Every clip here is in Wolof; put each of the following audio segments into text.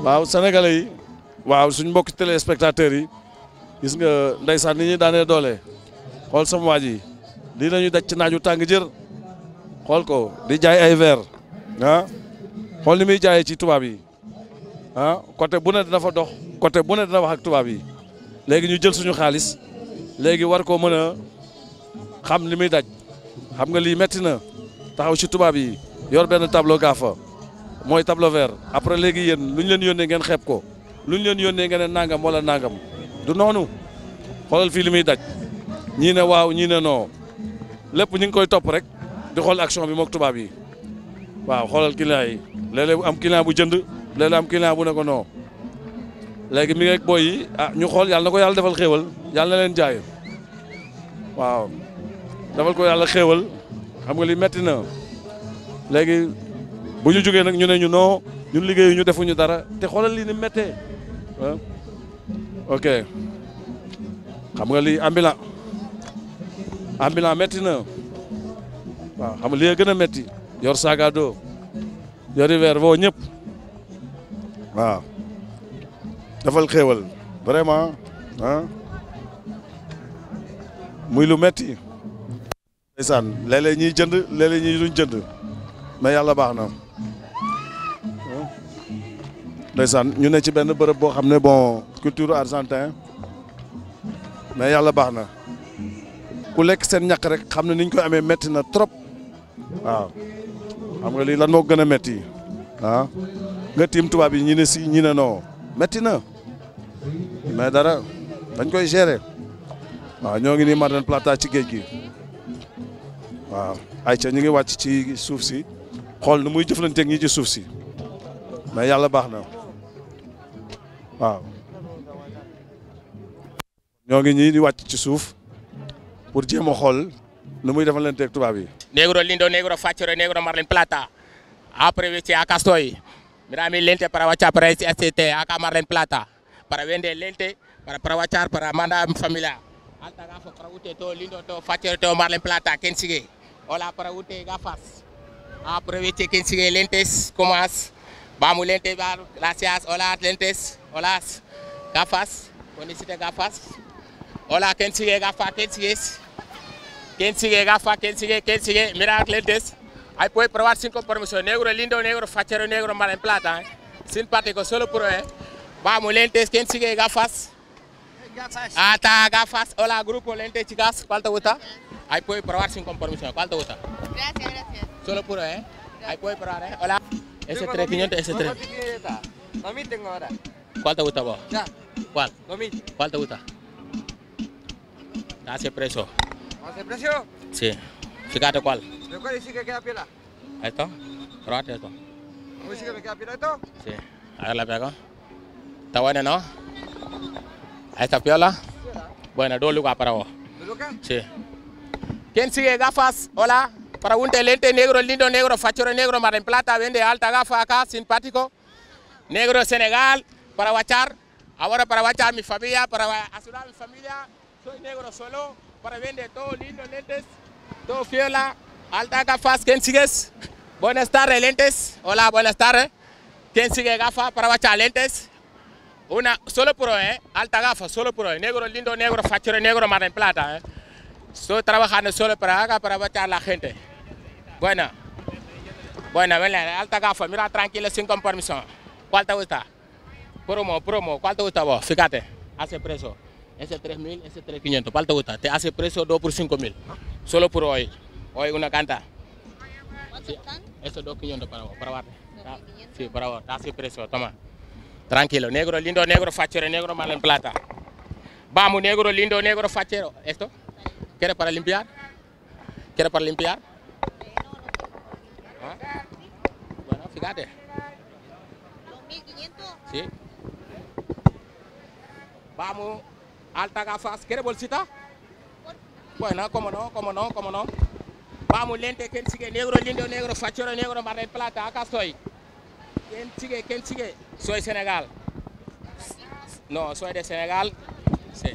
waaw sénégalais yi waaw suñ mbokki téléspectateurs yi gis nga ndeysaan ni ñuy daanee doole xool sama waa ji lii la ñuy daj ci naaju tàng jër xool ko di jaay ay verre ah xool ni muy jaayee ci tubaab yi ah côté bu ne dina fa dox côté bu ne dina wax ak tubaab yi léegi ñu jël suñu xaalis léegi war koo mën a xam li muy daj xam nga lii metti na taxaw ci tubaab yi yor benn tableau gaafa mooy tableau vert après léegi yéen lu ñu leen yónnee ngeen xeeb ko lu ñu leen yónnee ngeen ne nangam wala nangam du noonu xoolal fii li muy daj ñii ne waaw ñii ne non lépp ñu ngi koy topp rek di xool action bi mook tubaab yi waaw xoolal client yi léeg-léeg am client bu jënd léeg-léeg am client bu ne ko non léegi mi ngi ak booy yi ah ñu xool yàlla na ko yàlla defal xéewal yàlla na leen jaay waaw defal ko yàlla xéewal xam nga li metti na léegi bu ñu jógee nag ñu ne ñu non ñun liggéeyu ñu defuñu dara te xoolal lii ni méttee ah ok xam nga lii ambulant ambulant métti na waaw xam nga lii gën a métti yor saga do yori verre woo ñëpp waaw dafal xéewal vraiment ah muy lu métti ndeysaan léeg-léeg ñuy jënd léeg-léeg ñuy duñ jënd mais yàlla baax na ndeysaan ñu ne ci benn bërëb boo xam ne bon culture argentin mais yàlla baax na ku lekk seen ñàkk rek xam ne niñ koy amee métti na trop waaw xam nga lii lan moo gën a métti ah nga tiim tubaab yi ñi ne si ñi ne non métti na mais dara dañ koy gérer waaw ñoo ngi nii Mar del Plata ci géej gi waaw ayca ñu ngi wàcc ci suuf si xool nu muy jëflanteeg ñi ci suuf si mais yàlla baax na waaw ñoo ngi ñii di wàcc ci suuf pour jéem a xool nu muy defalanteeg tubaab yi. negro lindo negro facciore negro Mar del Plata aproveche acá estoy mira mi lente para wachar para este acá Mar del Plata para vender lente para para wachar para mandar a mi familia alta gafas para usted todo lindo todo facciore todo Mar del Plata quien sigue hola para usted gafas aproveche quien sigue lentes como as vamos lentes gracias hola lentes hola gafas necesita gafas hola quien sigue gafas quien sigue quien sigue gafas quien sigue quien sigue mira lentes Ahí puede probar sin compromiso. Negro lindo, negro fachero, negro Mar del Plata. ¿eh? Simpático, solo por ¿eh? Vamos, lentes. ¿Quién sigue gafas? Ah, está, gafas. Hola, grupo lentes, chicas. ¿Cuál te gusta? Ahí puede probar sin compromiso. ¿Cuál te gusta? Gracias, gracias. Solo puro, ¿eh? Ahí puede probar, ¿eh? Hola. Ese 3500, ese 3. 2000 tengo ahora. ¿Cuál te gusta vos? Ya, ¿Cuál? 2000. ¿Cuál te gusta? Hace preso. ¿Hace precio? Sí. Fíjate cuál. ¿De cuál dice que queda piola? ¿Esto? Probate esto. ¿Cómo dice que me queda piola esto? Sí. A ver la pego. Está buena, ¿no? Ahí está piola. Bueno, dos lugares para vos. ¿De Lucas? Sí. ¿Quién sigue gafas? Hola. Para un lente negro, lindo negro, fachero negro, Mar del Plata, vende alta gafa acá, simpático. Negro de Senegal, para guachar. Ahora para guachar mi familia, para ayudar a mi familia. Soy negro solo, para vender todo lindo, lentes, todo fiola, alta gafas. ¿Quién sigues? Buenas tardes, lentes. Hola, buenas tardes. ¿Quién sigue gafas para guachar lentes? Una, solo pro, ¿eh? Alta gafa, solo pro. Negro lindo, negro, fachero negro, Mar del Plata, ¿eh? Estoy trabajando solo para acá, para batear a la gente. Buena. Buena, ven, alta gafa, mira tranquilo, sin compromiso. ¿Cuál te gusta? Promo, promo, ¿cuál te gusta vos? Fíjate, hace precio. Ese 3000, ese 3500, ¿cuál te gusta? Te hace precio 2 por 5000. Solo por hoy. Hoy una canta. ¿Cuántos están? Eso 2500 para vos, para vos. 2500. Sí, para vos, te hace precio, toma. Tranquilo, negro, lindo, negro, fachero, negro, mal en plata. Vamos, negro, lindo, negro, fachero. ¿Esto? ¿Quieres para limpiar? ¿Quieres para limpiar? ¿Ah? Bueno, fíjate. 2500. ¿Sí? Vamos, alta gafas. ¿Quieres bolsita? Bueno, cómo no, cómo no, cómo no. Vamos, lente, ¿quién sigue? Negro, lindo, negro, fachero, negro, mar del plata. Acá estoy. ¿Quién sigue? ¿Quién sigue? Soy Senegal. No, soy de Senegal. Sí.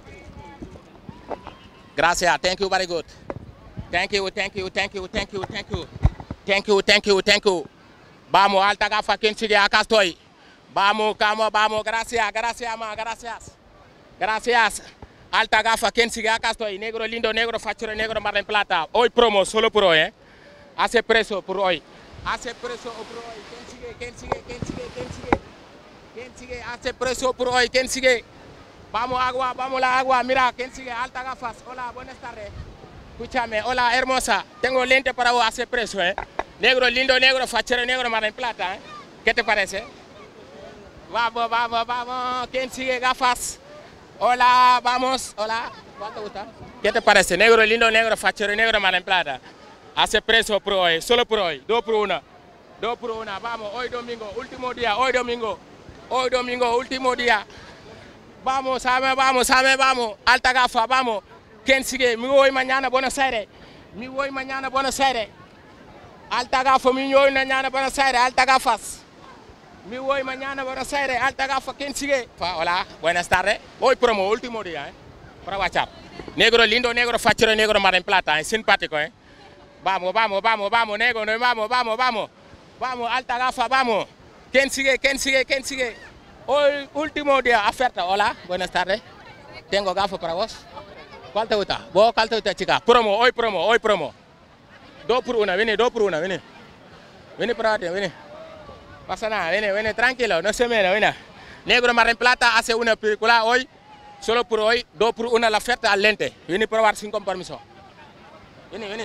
Gracias. Thank you very good. Thank you, thank you, thank you, thank you, thank you. Thank you, thank you, thank you. Vamos, alta gafa, ¿quién sigue? Acá estoy. Vamos, vamos, vamos. Gracias, gracias, ma, gracias. Gracias. Alta gafa, ¿quién sigue? Acá estoy. Negro lindo, negro fachero, negro mar en plata. Hoy promo, solo por hoy, ¿eh? Hace precio por hoy. Hace precio por hoy. ¿Quién sigue? ¿Quién sigue? ¿Quién sigue? ¿Quién sigue? ¿Quién sigue? Hace precio por hoy. ¿Quién sigue? Vamos agua, vamos la agua. Mira, ¿quién sigue? Alta gafas. Hola, buenas tardes. Escúchame, hola hermosa. Tengo lente para vos, hace precio, ¿eh? Negro lindo, negro fachero, negro mar en plata, ¿eh? ¿Qué te parece? Vamos, vamos, vamos. ¿Quién sigue gafas? Hola, vamos. Hola. ¿Cuánto gusta? ¿Qué te parece? Negro lindo, negro fachero, negro mar en plata. Hace precio por hoy, solo por hoy. Dos por una. Dos por una. Vamos, hoy domingo, último día, hoy domingo. Hoy domingo, último día. Vamos, sabe, vamos, sabe, vamos. Alta gafa, vamos. ¿Quién sigue? Me voy mañana a Buenos Aires. Me voy mañana a Buenos Aires. Alta gafa, me voy mañana a Buenos Aires. Alta gafas. Me voy mañana a Buenos Aires. Alta gafa, ¿quién sigue? Fa- Hola, buenas tardes. Hoy promo, último día, ¿eh? Para WhatsApp. Negro lindo, negro fachero, negro mar en plata, ¿eh? Simpático, ¿eh? Vamos, vamos, vamos, vamos, negro, no, vamos, vamos, vamos. Vamos, alta gafa, vamos. ¿Quién sigue? ¿Quién sigue? ¿Quién sigue? Hoy, último día, oferta. Hola, buenas tardes. Tengo gafas para vos. ¿Cuál te gusta? ¿Vos cuál te gusta, chica? Promo, hoy promo, hoy promo. Dos por una, viene, dos por una, viene. Viene para ti, viene. Pasa nada, viene, viene, tranquilo, no se mena, viene. Negro mar en plata hace una película hoy, solo por hoy, dos por una la oferta al lente. Viene a probar sin compromiso. Viene, viene.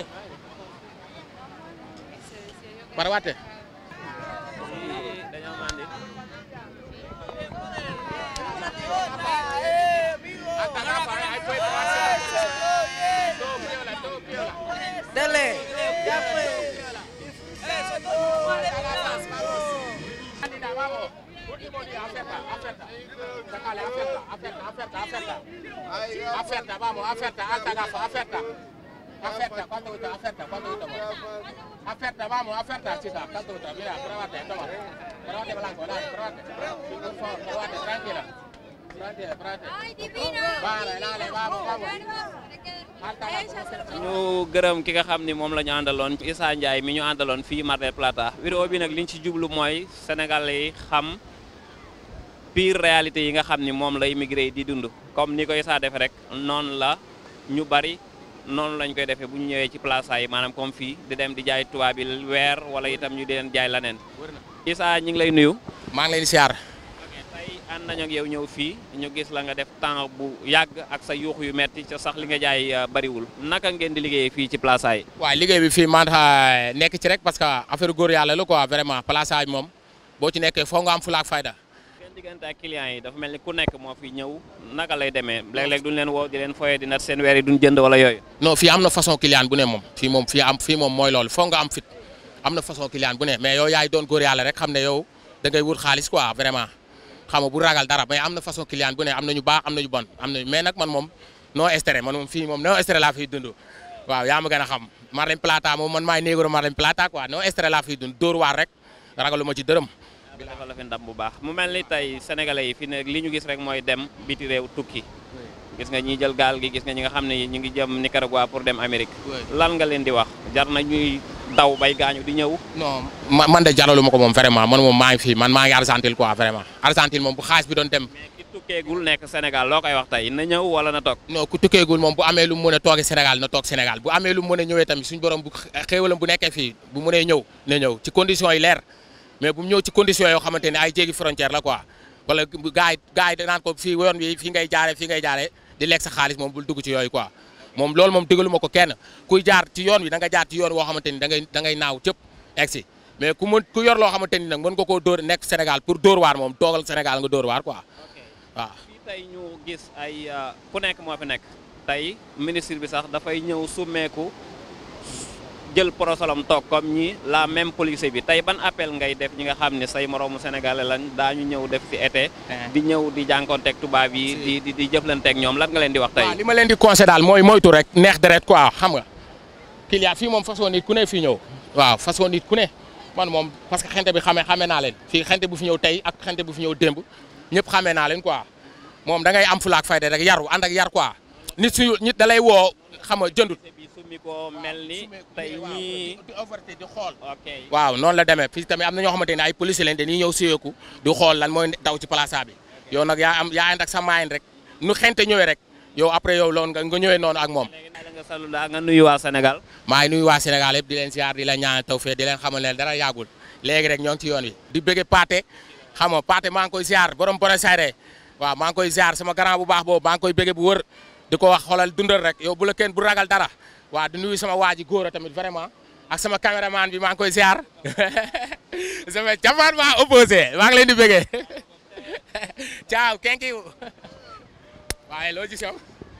Para bate. Alta gafa, eh, ahí puede probarse. Todo piola, todo piola. Dale. Ya fue. Candida, vamos. Último día, oferta, oferta. Sácale, oferta, oferta, oferta, oferta. Oferta, vamos, oferta, alta gafa, oferta. Oferta, ¿cuánto gusta? Oferta, ¿cuánto gusta? vos? Oferta, vamos, oferta, chica, ¿cuánto gusta? Mira, pruébate, toma. Pruébate blanco, dale, pruébate. Por favor, pruébate, tranquila. Pruébate, pruébate. ¡Ay, divino! Vale, dale, vamos, vamos. Alta gafa, oferta. ñu gërëm ki nga xam ni moom la ñu àndaloon Issa Ndiaye mi ñu àndaloon fii Mar del Plata vidéo bi nag liñ ci jublu mooy sénégalais yi xam pire réalité yi nga xam ni moom la immigré yi di dund comme ni ko Issa defe rek noonu la ñu bari noonu lañ koy defee bu ñu ñëwee ci plaza yi maanaam comme fii di dem di jaay tubaab bi weer wala itam ñu di leen jaay laneen Issa ñi ngi lay nuyu maa ngi leen di siyaar. tey ànd nañu ak yow ñëw fii ñu gis la nga def temps bu yàgg ak sa yuux yu metti ca sax li nga jaay uh, bariwul naka ngeen di liggéeyee fii ci plaza yi waaw liggéey bi fii man xa nekk ci rek parce que affaire góor yàlla la quoi vraiment plaçage moom boo ci nekkee foo nga am fulaak fayda. seen diggante ak clients yi dafa mel ni ku nekk moo fi ñëw naka lay demee léeg-léeg duñ leen woo di leen foyee di nat seen weer yi duñ jënd wala yooyu non fii am na façon client bu ne moom fii moom fii am fii moom mooy loolu foo nga am fit am na façon client bu ne mais yow yaay doon góor yàlla rek xam ne yow da ngay wut xaalis quoi vraiment xam nga bu ragal dara mais am na façon client bu ne am na ñu baax am na ñu bon am na mais nag man moom non stress man moom fii moom non stress laa fiy dund waaw yaa ma gën a xam Marlène Plata moom man maay négro Marlène Plata quoi non stress laa fiy dund dóor waar rek ragalu ma ci dërëm dafa la fi ndam bu baax mu mel ni tey sénégalais yi fi ne li ñu gis rek mooy dem biti réew tukki gis nga ñi jël gaal gi gis nga ñi nga xam ne ñu ngi jëm Nicaragua pour dem Amérique lan nga leen di wax jar na ñuy daw bay gaañu di ñëw non ma man de jaralu ma ko moom vraiment man moom maa ngi fii man maa ngi Argentine quoi vraiment Argentine moom bu xaalis bi doon dem mais ki tukkeegul nekk Sénégal loo koy wax tey na ñëw wala na toog non ku tukkeegul moom bu amee lu mu mën a toogee Sénégal na toog Sénégal bu amee lu mu mën a ñëwee tamit suñu borom bu xéewalam bu nekkee fii bu mënee ñëw na ñëw ci conditions yi leer mais bu mu ñëw ci conditions yoo xamante ne ay jéggi frontière la quoi wala gars yi gars yi danaan ko fii yoon bi fii ngay jaare fii ngay jaare di lekk sa xaalis moom bul dugg ci yooyu quoi moom loolu moom digalu ma ko kenn kuy jaar ci yoon wi da nga jaar ci yoon woo xamante ni da ngay da ngay naaw cëpp egg si mais ku mën ku yor loo xamante ni nag mën nga koo dóor nekk Sénégal pour dóor waar moom toogal Sénégal nga dóor waar quoi waaw fii tey ñu gis ay uh, ku nekk moo fi nekk tey ministre bi sax dafay ñëw summeeku jël porosolom toog comme ñi la même police bi tey ban appel ngay def ñi nga xam ne say moroomu sénégalais lañ daañu ñëw def fi été di ñëw di jànkonteeg tubaab yi di di di jëflanteeg ñoom lan nga leen di wax tey waaw li ma leen di conseillé daal mooy moytu rek neex deret quoi xam nga client fii moom façon nit ku ne fii ñëw waaw façon nit ku ne man moom parce que xente bi xamee xamee naa leen fii xente bu fi ñëw tey ak xente bu fi ñëw démb ñëpp xamee naa leen quoi moom da ngay am fulaak fayda rek yaru ànd ak yar quoi nit suñu nit da lay woo xam nga jëndut summi ko mel ni tey ñii di overté di xool ok waaw noonu la demee fii tamit am na ñoo xamante ne ay police lañ dañuy ñëw siyeeku di xool lan mooy daw ci place bi yow nag yaa am yaa ànd ak sa maayin rek nu xente ñëwee rek yow après yow loolu nga nga ñëwee noonu ak moom léegi nag nga salu daa nga nuyu waa Sénégal maa ngi nuyu waa Sénégal yëpp di leen ziar di leen ñaanal tawfeex di leen xamal leen dara yàggul léegi rek ñoo ngi ci yoon wi di bëgge Paate xam nga Paate maa ngi koy ziar borom Buenos Aires waaw maa ngi koy ziar sama grand bu baax boobu maa ngi koy bëgge bu wër di ko wax xoolal dundal rek yow bu la kenn bu ragal dara waaw di nuyu sama waa ji góor a tamit vraiment ak sama caméraman bi maa ngi koy ziar sama jamono maa opposé maa ngi leen di bëggee ciao thank you waaye loo gis yow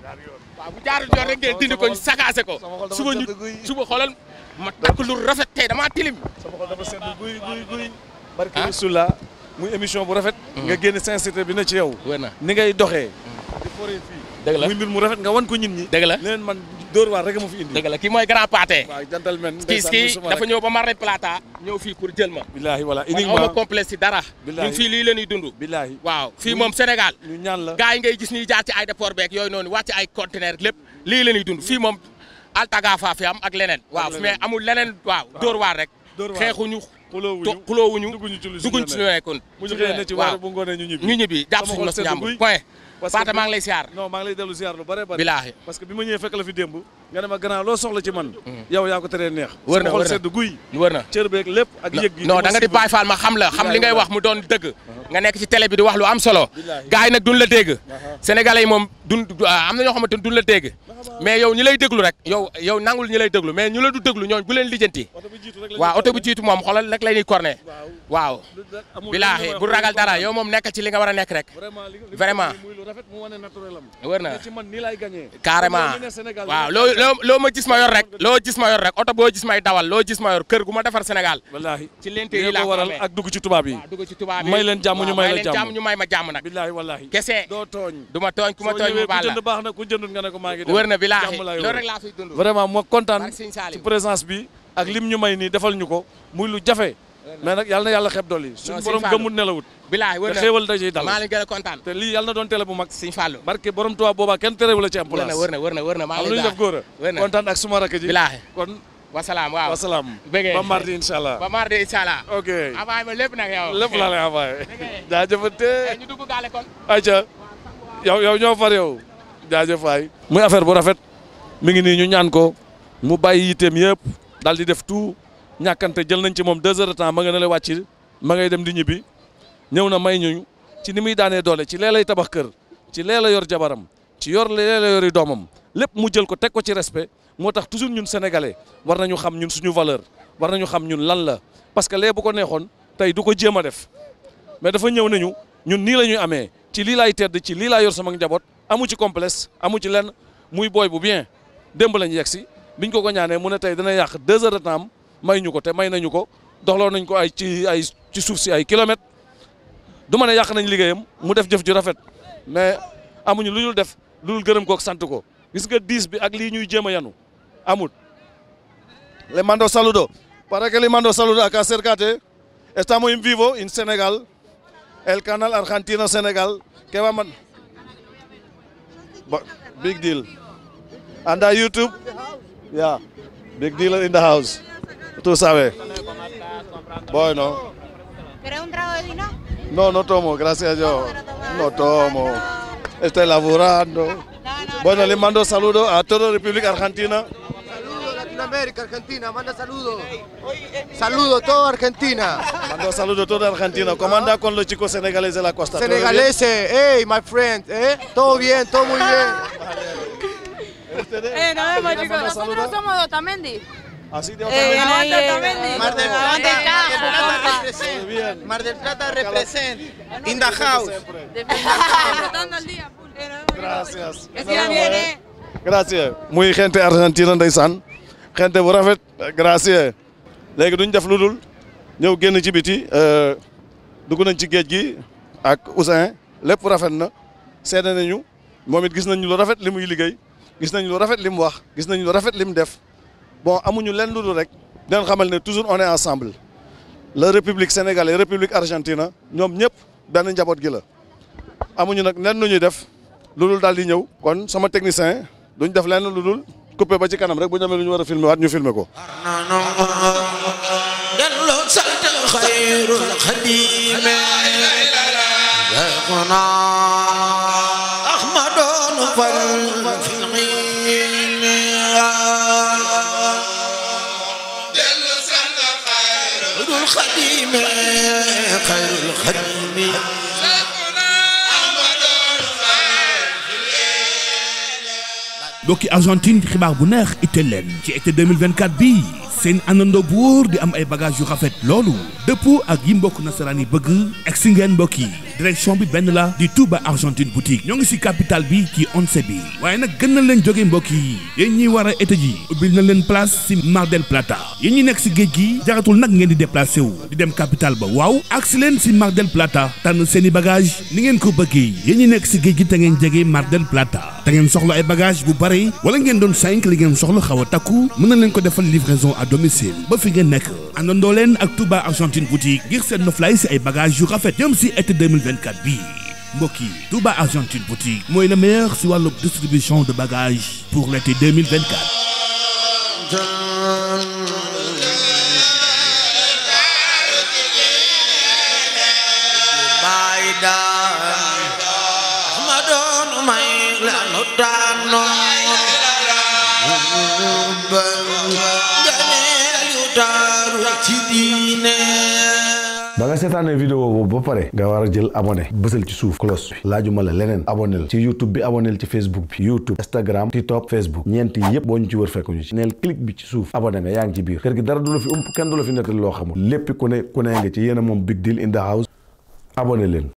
waaw bu jaarul yoon rek ngeen dindi ko ñu sakaase ko suba ñu suba xoolal ma takk lu rafet tey damaa tilim sama xol dafa sedd guy guy guy. barke Rasulullah muy émission bu rafet. nga génne sincérité bi na ci yow. wër na ni ngay doxee. di foree fii. dëgg la muy mbir mu rafet nga wan ko nit ñi. dëgg la leen man Dóor waar rek a ma fi indi. dëgg la kii mooy grand pâté waaw gentleman. kii ndeysaan kii musuma dafa rek. ñëw ba Mar del Plata ñëw fii pour jël ma billaahi wala man awma uniquement. complexe ci dara Billaahi. ñun fii lii la ñuy dund billaahi. waaw fii Muy- moom Sénégal ñu ñaan la. gars yi ngay gis ñuy jaar ci aéroport beeg yooyu noonu wàcc ay conteneur lépp lii la ñuy dund fii moom altagafa fi am ak leneen waaw leneen. mais amul leneen waaw dóor waar rek Dóor waar. xeexuñu xuloowuñu to xuloowuñu dugguñu ci lu dugguñ ci lu nekkoon mu ñu xëyee ne ci waar bu ngoonee ñu ñibbi. ñu ñibbi jàpp Sama suñu xol nos sedd ñàmb guy. point Parce que Paate bi- maa ngi lay siyaar non maa ngi lay dellu ziar lu bare bare. bilaahi parce que bi ma ñëwee fekk la fi démb nga ne ma grand loo soxla ci man. yow yaa ko teree neex. Wër na, sama xol wër na. sedd guy. wër na cër beeg lépp ak yëg gi. non da nga di bàyyi faal ma xam la xam li ngay wax mu doon dëgg nga nekk ci télé bi di wax lu am solo Billaahi. gars yi nag duñ la dégg sénégalais yi moom duñ am na ñoo xamante ni duñ la dégg mais yow ñi lay déglu rek yow yow nangul ñi lay déglu mais ñu la du déglu ñooñ bu leen lijjanti oto bi jiitu rek la waaw oto bu jiitu moom xoolal rek lay ñuy corné waaw amul bilaahi bu ragal dara yow moom nekk ci li nga war a nekk rek vraiment li li Vraiment. muy lu rafet mu wane naturel am. wër na ne ci man nii laay gagné. carrément Comme yow mi ne Sénégal waaw nii loo laay loo loo ma gis ma yor rek loo gis ma yor rek oto boo gis may dawal loo gis ma yor kër gu ma defar Sénégal wallaahi ci lente lii yi laa ko ko waral amee ak dugg ci tubaab yi. waaw dugg ci tubaab yi may leen jàmm ñu waaw, may la leen jàmm. ñu may ma jàmm nag billaahi wallaahi. kese doo tooñ. du ma tooñ ku ma soo tooñ ñëwee mu ku baal la jënd baax na ku jëndut nga ne ko maa ngi dem. wër na bilaahi jàmm laay loolu wër. rek laa fiy dund vraiment moo kontaan Barke Sëñ Saaliw. ci présence bi ak lim ñu may nii defal ñu ko muy lu jafe mais nag yàlla na yàlla xeeb dolli suñu Sëñ borom Fallou. gëmul nelawut bilaahi wër te na xéewal dajey dal maa leen gën a kontaan te lii yàlla na doon télé bu mag Sëñ Fallou barke borom tubaab boobaa kenn terewu la ci am wër place na wër na wër na wër na maa am ngi lu ñu lay def góor wër a na kontaan ak suma rakk ji bilaahi kon wasalaam waaw wasalaam bëggee ba mardi incha allah ba mardi incha allah ok avaay ma lépp nag yow lépp laa lay envoyé jaajëfate ñu dugg gaale kon ayca yow yow ñoo far yow jaajëf waay muy affaire bu rafet mi ngi nii ñu ñaan ko mu bàyyi yitteem yëpp daal di def tout ñàkkante jël nañ ci moom deux heures de temps ma nga ne la wàcc ma ngay dem di ñibbi ñëw na may ñu ci ni muy daanee doole ci lee lay tabax kër ci lee la yor jabaram ci yor lee la yori doomam lépp mu jël ko teg ko ci respect moo tax toujours ñun sénégalais war nañu xam ñun suñu valeur war nañu xam ñun lan la parce que lee bu ko neexoon tey du ko jéem a def mais dafa ñëw nañu ñun nii la ñuy amee ci lii laay tedd ci lii laa yor sama njaboot amu ci complexe amu ci lenn muy booy bu bien démb lañu yegg si biñ ko ko ñaanee mu ne tey dana yàq deux heures de temps am may ñu ko te may nañu ko doxloo nañ ko ay ci ay ci suuf si ay kilomètres du ma ne yàq nañ liggéeyam mu def jëf ju rafet mais amuñu lu dul def lu dul gërëm ko ak sant ko gis nga diis bi ak lii ñuy jéem a yanu amul. Le mando saludo. Para que le mando saludo acá acércate. Estamos en vivo en Senegal. El canal Argentino Senegal. ¿Qué va a man- Bo- Big deal. And a YouTube. Yeah. Big deal in the house. Tú sabes. Bueno. ¿Querés un trago de vino? No, no tomo, gracias a Dios. No tomo. Estoy laborando. No, no. Bueno, le mando saludos a toda la República Argentina. Saludos Latinoamérica, Argentina, manda saludos. Saludos toda Argentina. Mando saludos a toda Argentina. ¿Cómo anda con los chicos senegaleses de la costa? ¿Todo bien? Senegaleses, hey, my friend, ¿eh? Todo bien, todo muy bien. ¿Ustedes? Eh, nos vemos, ¿Quieren chicos. mandar Nosotros saludos? somos de Otamendi. Así de Eh, Otamendi. aguante Otamendi. Mar del Aguante Plata, Caja, Mar del Plata porfa. represent. Bien. Mar del Plata represent. In the house. Disfrutando el día. full. Gracias. Que sigan bien, eh. Gracias. muy gente argentina ndeysaan gente bu rafet gracias léegi duñ def lu dul ñëw génn ci biti euh, dugg nañ ci géej gi ak Ousseyn lépp rafet na seede nañu moom it gis nañ lu rafet li muy liggéey gis nañ lu rafet li mu wax gis nañ lu rafet li mu def bon amuñu lenn lu dul rek den xamal ne toujours on est ensemble la république sénégalaise république argentina ñoom ñëpp benn njaboot gi la amuñu nag lenn lu ñuy def lu dul daal di ñëw kon sama technicien duñ def lenn lu dul coupé ba ci kanam rek bu ñu amee lu ñu war a filmer waat ñu filmer ko. delloo sant xayrul xadime Seexuna Ahmadoon fal fil xiime delloo sant xayrul xadime xayrul xadime mbokki Argentine xibaar bu neex itteel leen ci été 2024 bii seen àndandoo bu wóor di am ay bagages yu rafet loolu dëppoo ak yi mbokk nasaraan yi bëgg egsi ngeen mbokk yi direction bi benn la di Touba Argentine boutique ñoo ngi si capitale bi ci once bi waaye nag gën na leen jóge mbokk yi yéen ñiy war a été ji ubbil na leen place si Mar del Plata yéen ñi nekk si géej gi jaratul nag ngeen di déplacé wu di dem capitale ba waaw agsi leen si Mar del Plata tànn seen i bagage ni ngeen ko bëggee yéen ñi nekk si géej gi te ngeen jege Mar del Plata te ngeen soxla ay bagage bu bare wala ngeen doon cinq li ngeen soxla xaw a takku mën na leen ko defal livraison à domicile ba fi ngeen nekk àndandoo leen ak Touba Argentine boutique ngir seen noflaay si ay bagage yu rafet jëm si été 2024 bii mbokk yi Touba Argentine boutique mooy le meilleur si wàllu distribution de bagages pour l'été 2024 baay daan Ahmadoon may lanu tànnoon ba nganeel yu taaru ci diine ba nga seetaanee vidéo boobu ba pare nga war a jël abonné bësal ci suuf cloche bi laajuma la leneen abonné ci youtube bi abonné ci facebook bi youtube instagram tiktok facebook ñeenti yépp boo ñu ci wër fekk ñu ci neel clic bi ci suuf abonné nga yaa ngi ci biir kër gi dara du la fi ump kenn du la fi nettali loo xamul lépp ku ne ku ne nga ci yéen a moom big deal in the house abonné leen